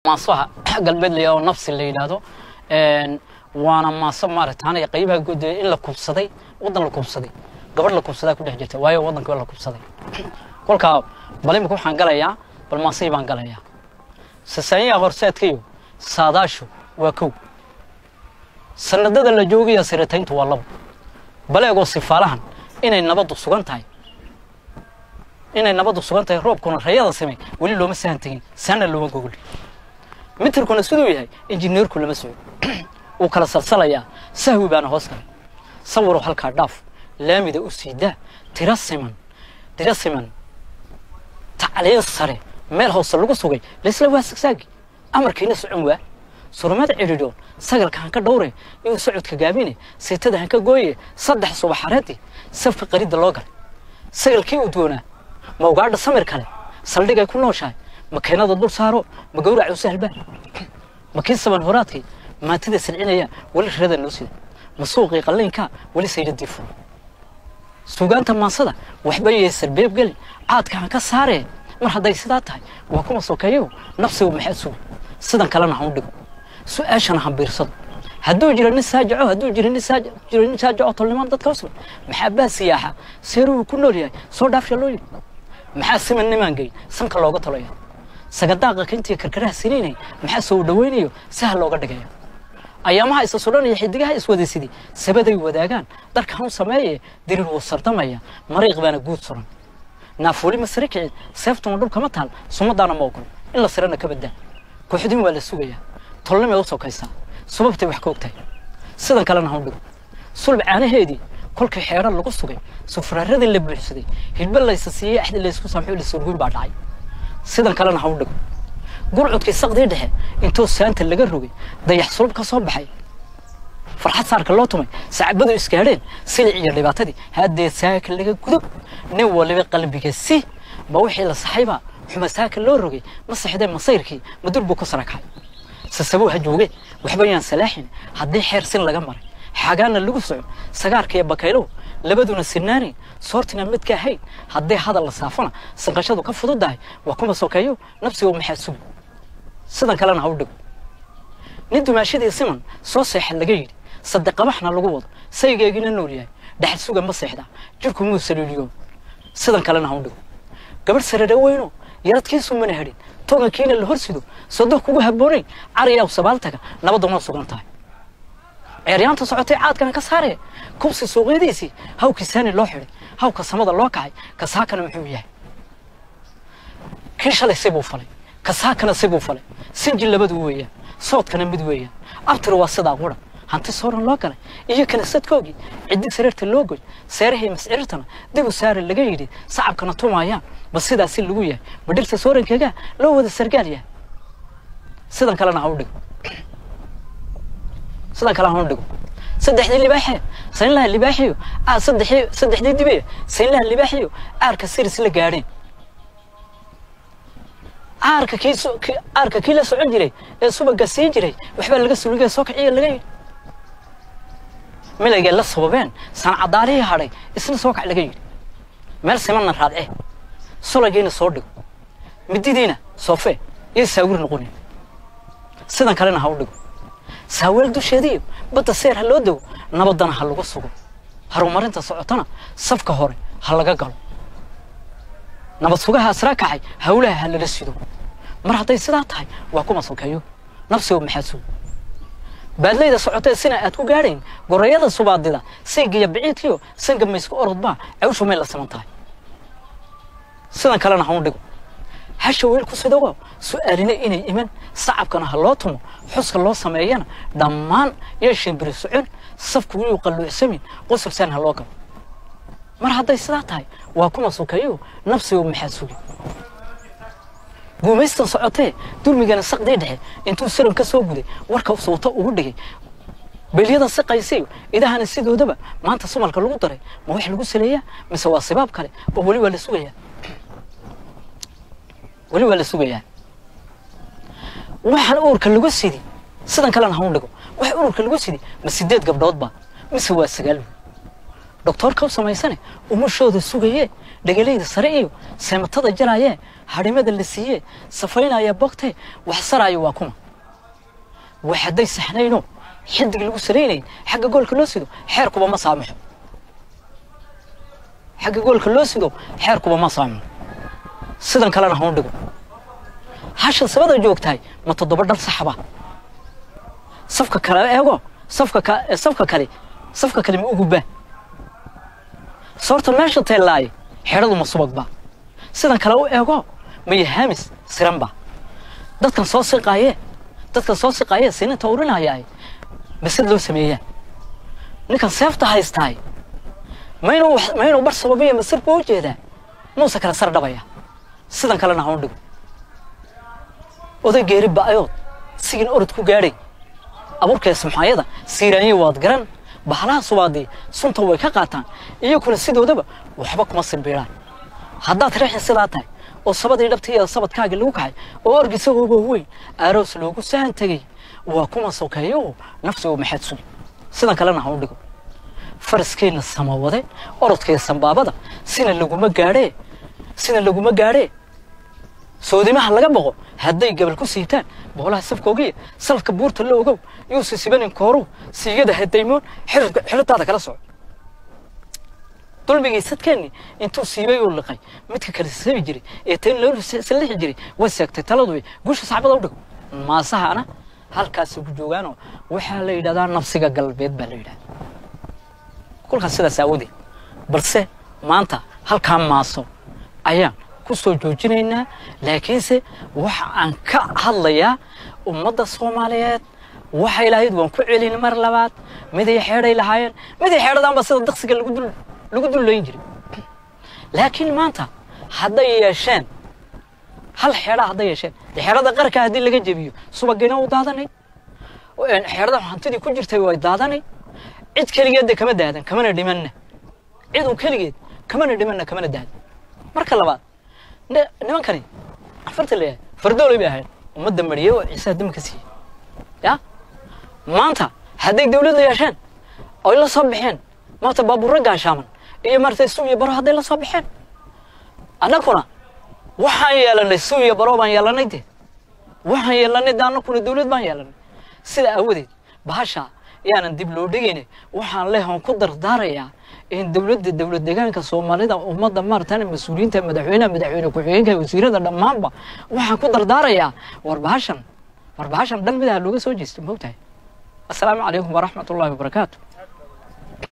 maasaha galbeed la oo nafsi la yidhaahdo waana maaso maaragtaanay qaybaha guud in la kubsaday waddan la kubsaday gabadh la kubsadaa ku dhex jirta waayo waddanka la kubsaday kolkaa bal imika waxaan galayaa bal maasay baan galayaa sasaanyaha horseedkayo saadaashu waa kow sanadada la joogaya siratayntu waa labo baleegoo sifaalahan inay nabaddu sugan tahay inay nabaddu sugan tahay roobkuna rayada samey weli looma sahan tegin saana looma gogol mitirkuna siduu yahay injineerku lama soco wuu kala salsalayaa sahwi baana hoos galay sawirow halkaa dhaaf laamida u siidaa tira siman tira siman tacliin sare meel hoose lagu sugay laysla waa sagsaagi amarkiina socon waa surmada cidhidhoon sagalka hanka dhowre iyo socodka gaabine seetada hanka gooye saddex subaxareedii safka qaridda loo galay sagalkii udgoonaa ma ugaadha samir kale saldhigay ku nooshahay makiinada dul saaro ma gawrac u sahlba ma kii saban horaadkii maantida silcinaya weli rada noo sida ma suuqii qalliinka weli saydadii furo suugaanta maansada waxba yee sarbeeb geli caadka han ka saaree mar hadday sidaa tahay waa kuma sokeeyo nafsigu maxaa sugi sidan kalena han u dhigo su-aashana han biirsado hadduu jiro nin saajaco hadduu jiro nin saaj jiro nin saajaco tolnimaan dadka usla maxaa baa siyaaxa seeruhu ku nool yahay soo dhaafsha loo yidhi maxaa siman nimaan geyn sanka looga talaya sagadaaqa kintii karkaraha siniinay maxaa soo dhawaynayo sahal looga dhigaya ayaamaha isa sudhanaya xidigaha iswadaysidii sabaday wadaagaan darka han sameeye dirir wuu sardamaya mariiq baana guud suran naafuuli ma sare kicin seeftuna dhulkama taal sumadaana ma ogolo in la sirana ka badaa kooxdin waa la sugayaa tolnimay u sokaysaa subabtay wax ka ogtahay sidan kalena han dhigo sulb caanaheedii kolkii xeero lagu sugay sufraaradii la buuxsaday hidba laysa siiyey axdi laysku saamxo lasurguyn baa dhacay sidan kalena ha u dhigo gurcudkii saqdii dhexe intuu saanta laga rogay dayax sulub ka soo baxay farxad saarka loo tumay sacbadu isgaadheen silic iyo dhibaatadii haddee saaka laga gudo nin waliba qalbiga si ma wixii la saxaybaa xuma saaka loo rogay ma saxdee masayrkii madur buu ku sarakacay sasabuu ha jooge waxba yaan salaaxin haddii xeer sin laga maray xagaana lagu soco sagaarka iyo bakaylow labaduna sinaanayn soortina midka ahayn haddii hadal la saafana sanqashadu ka fududahay waa kuma sokeeyo nafsigu maxaa sugi sidan kalena ha u dhigo nin dumaashadii siman soo seexa laga yidhi sadeqabaxna lagu wado saygeegina nool yahay dhaxal suga ma seexdaa jirku muu saliiliyo sidan kalena ha u dhigo gabadh sarare weyno yaradkiisu mana hadhin togankiina la horsido sodo kugu habboonayn cariyaw sabaaltaga nabaduna sugan tahay ceeryaanta socotay caadkana ka saaree kubsi suuqyadiisii hawkii saani loo xidhay hawka samada loo kacay kasaakana muxuu yahay kii shalay sibuu falay kasaakana sibuu falay sinji labadu weeyaan soodkana mid weeyaan abtir waa sidaa qura hanti sooran loo galay iyo kanisadkoogii ciddi sareerta loo goy seerahii mascirirtana dibu saare laga yidhi sacabkana tumaayaan ba sidaasi lagu yahay ma dhirta soorankeegaa loo wada sargaal yahay sidan kalena ha u dhigo sidan kale ha u dhigo saddexdii libaaxee saynlaha libaaxiyo aa saddexii saddexdii dibe saynlaha libaaxiyo aarka siris la gaadheen aarka kii aarka kii la socon jiray ee subaga siin jiray waxbaa laga suligay soo kiciya laga yidhi milaygay la sababeen sancadaarihii hadhay isna soo kac laga yidhi meel simanna raadce sulagiina soo dhigo mididiina soofee iyo saawir noqonin sidan kalena ha u dhigo saaweel dusheediiyo badda seer ha loo dego nabaddana ha lagu sugo horumarinta socotana safka hore ha laga galo nabad sugaha asraa kacay hawlaha ha lala sido mar hadday sidaa tahay waa kuma sokeeyo nafsigu maxaa sugo baadlayda socotee sina aad ku gaadhayn gorayada subaadida saygiyo biciidkiyo sanka maysku orodbaa cawshu may la siman tahay sidan kalena ha u dhigo hasha weel ku sidago su-aalina inay iman sacabkana ha loo tumo xuska loo sameeyana dhammaan iyo shimbiri socon safku inuu qalluucsamin qosofsaan ha loo galo mar hadday sidaa tahay waa kuma sokeeyo nafsigu maxaa sugi guumaystan socotee dulmigana saqdii dhexe intuu siran ka soo guday warka suuto ugu dhigay belyada siqaysiyo idahana sidoodaba maanta sumalka lagu daray ma wax lagu saleeyaa mise waa sibaab kale oo weli waa la sugayaa weli waa la sugayaa waxaan uurka lagu sidi sidan kalena ha u dhigo waxa ururka lagu sidi ma sideed gabdhoodba mise waa sagaal doctoorka u samaysane umashooda sugaye dhegalayda sare iyo seematada jaraaye hadhimada la siiye safaynaya bogte waxsaraayo waa kuma waa hadday saxnayno xidig lagu salaynayn xagga goolka loo sido xeerkuba ma saamaxo xagga goolka loo sido xeerkuba ma saamaxo sidan kalena ha u dhigo hashan sabada joogtahay ma toddoba dhal saxba safka kale eego safka ka safka kale safka kale ma ugubaa soorta meesha teellaaye xeedhadu ma subagba sidan kale u eego maya hamis siranba dadkan soo siqaaye dadkan soo siqaaye sininta urinayaaye masad loo sameeyaa ninkan seefta haystaay ma inuu ma inuu bar sababiya masir buu u jeedaa muuse kale sar dhabaya sidan kalena ha u dhigo oday geeri ba'ayood sigin orod ku gaadhay abuurkee samxaayada siiraanyi waad garan bahalaha subaadii sunta way ka qaataan iyakuna sidoodaba waxba kuma simbiiraan haddaad reexin sidaa tahay oo sabadii dhabtaiyo sabadkaagii lagu kacay oo org isagooba weyn aroos loogu sahan tegey waa kuma sokeeyo nafsigu maxaad sugi sidan kalena ha u dhigo faraskeenna samawade orodkee sambaabada sina laguma gaadhee sina laguma gaadhee soodimaha laga boqo hadday gabal ku siibtaan boolaha safkoogiya salafka buurta la ogow yuusa sibanin kooruw siigada hadaymoon xiritaada kala soco dulmigii sadkeenni intuu siibay uu liqay midka kale sabi jiray ee tan loo sallixi jiray way seegtay taladu guusha saxbada u dhigo maasahana halkaasi ku joogaanoo waxaa la yidhahdaa nafsiga galbeed baa la yidhahdaa kolkaas sidaas aawadeed balse maanta halkaa maaso ayaan ku soo joojinaynaa laakiinse waxa aan ka hadlayaa ummadda soomaaliyeed waxay lahayd waan ku celin mar labaad miday xeedhay lahaayeen miday xeedhadaanba sida daqsiga lagu dul lagu dullayn jiray laakiin maanta hadday yeesheen hal xeedha hadday yeesheen dee xeedhada qarka haddii laga jebiyo subagina u daadanay xeedhada hantidii ku jirtay way daadanay cid keligeed de kama daadan kamana dhimanna cid un keligeed kamana dhimanna kamana daadan marka labaad nimankani afarta leeyahay fardoolay bay ahayd ummadda mariyey oo ciisaha dami ka siiyey ya maanta hadday dawladda yeesheen oy la soo baxeen maanta baabuurra gaashaaman iyo maaragtay suu iyo baro hadday la soo baxeen annaguna waxaan yeelanay suu iyo baro baan yeelanay de waxaan yeelanay de annaguna dawlad baan yeelanay sida aawadeed bahasha yaanan dib loo dhigayne waxaan leehon ku dardaarayaa in dowladda dowlad deegaanka soomaalida ummadda maaratan mas-uuliyiinta madaxweynaha madaxweyne ku-xigeenka wasiirada dhammaanba waxaan ku dardaarayaa war bahashan war bahashan dhan midaha looga soo jeesta moogtahay assalaamu calaykum waraxmat ullahi wabarakaatu